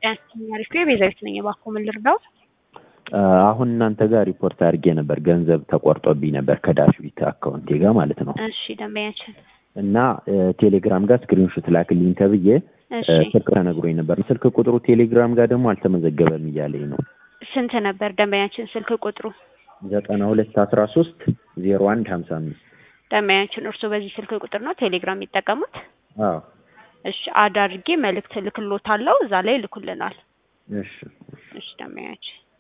አሪፍ ቤዛዊት ነኝ። እባክዎ ምን ልርዳው? አሁን እናንተ ጋር ሪፖርት አድርጌ ነበር። ገንዘብ ተቆርጦብኝ ነበር ከዳሽቢት አካውንቴ ጋር ማለት ነው። እሺ ደንበኛችን እና ቴሌግራም ጋር ስክሪንሾት ላክልኝ ተብዬ እሺ ስልክ ተነግሮኝ ነበር። ስልክ ቁጥሩ ቴሌግራም ጋር ደግሞ አልተመዘገበም እያለኝ ነው። ስንት ነበር ደንበኛችን ስልክ ቁጥሩ? ዘጠና ሁለት አስራ ሶስት ዜሮ አንድ ሀምሳ አምስት ደንበኛችን እርስዎ በዚህ ስልክ ቁጥር ነው ቴሌግራም የሚጠቀሙት? አዎ እሺ አድ አድርጌ መልእክት ልክሎታለሁ። እዛ ላይ ይልኩልናል። እሺ እሺ ደንበኛችን